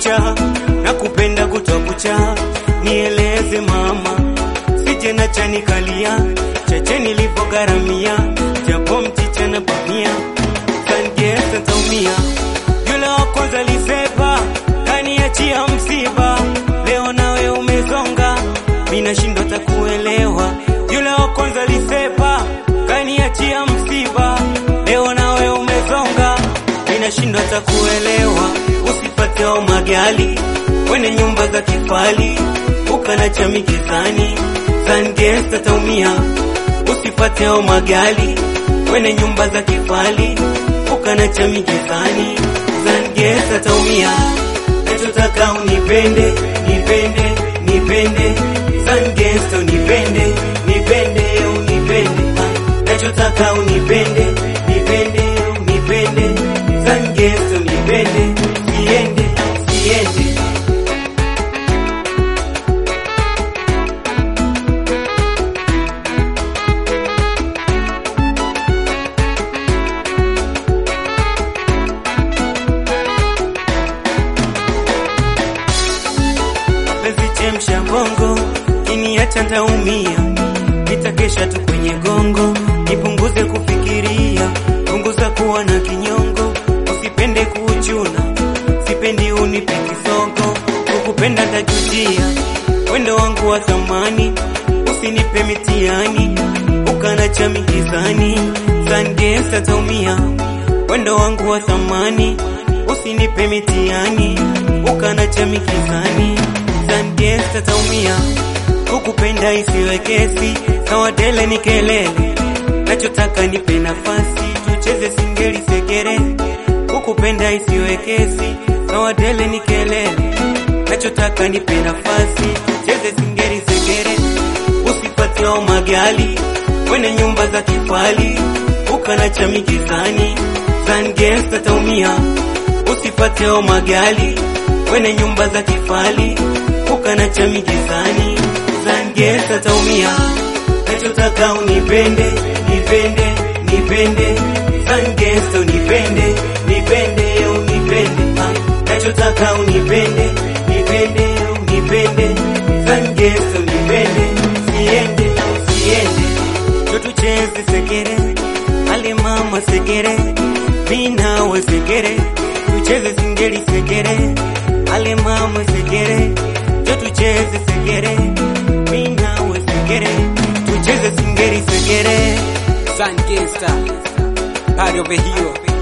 kucha na kupenda kutwa kucha, nieleze mama, sije na chanikalia chache nilipogharamia, japo mchicha na bamia, sangesa taumia. Yule wa kwanza lisepa kaniachia msiba, leo nawe umezonga, mina shindo takuelewa. Yule wa kwanza lisepa kaniachia msiba, leo nawe umezonga, mina shindo takuelewa. Usipate au magali wene nyumba za kifali, ukana cha mikizani, sangesa taumia. Usipate au magali wene nyumba za kifali, ukana cha mikizani, sangesa taumia. Nachotaka unipende, nipende, nipende, sangesa unipende, nipende, unipende. Ah, Nachotaka unipende, nipende, unipende, sangesa unipende, siende, siende. mapenzi chemsha bongo, kiniacha ntaumia, nitakesha tu kwenye gongo, nipunguze kufikiria, punguza kuwa na kinyongo, usipende kuchuna, sipendi unipe kisogo, kukupenda tajutia, wendo wangu wa thamani, usinipe mitihani, ukana cha mikizani, sangesa taumia, wendo wangu wa thamani, usinipe mitihani, ukana cha mikizani, sangesa taumia, kukupenda isiwe kesi, sawa tele ni kelele, nachotaka nipe nafasi, tucheze singeli sekere, kukupenda isiwe kesi, sawa tele ni kelele, nachotaka nipe nafasi, tucheze singeli sekere, usipate au magali wene nyumba za kifali, ukana cha mikizani, sangesa taumia, usipate au magali wene nyumba za kifali, ukana cha mikizani, sangesa taumia. Nachotaka unipende, nipende, nipende, sangesa unipende, nipende, unipende. Ah, Nachotaka unipende, nipende, unipende, sangesa unipende, siende, siende. Ndo tucheze sekere, ale mama sekere, minawe sekere, tucheze singeli sekere, ale mama sekere, ndo tucheze sekere, minawe sekere, tucheze singeli sekere. Sun Gangsta, party over here.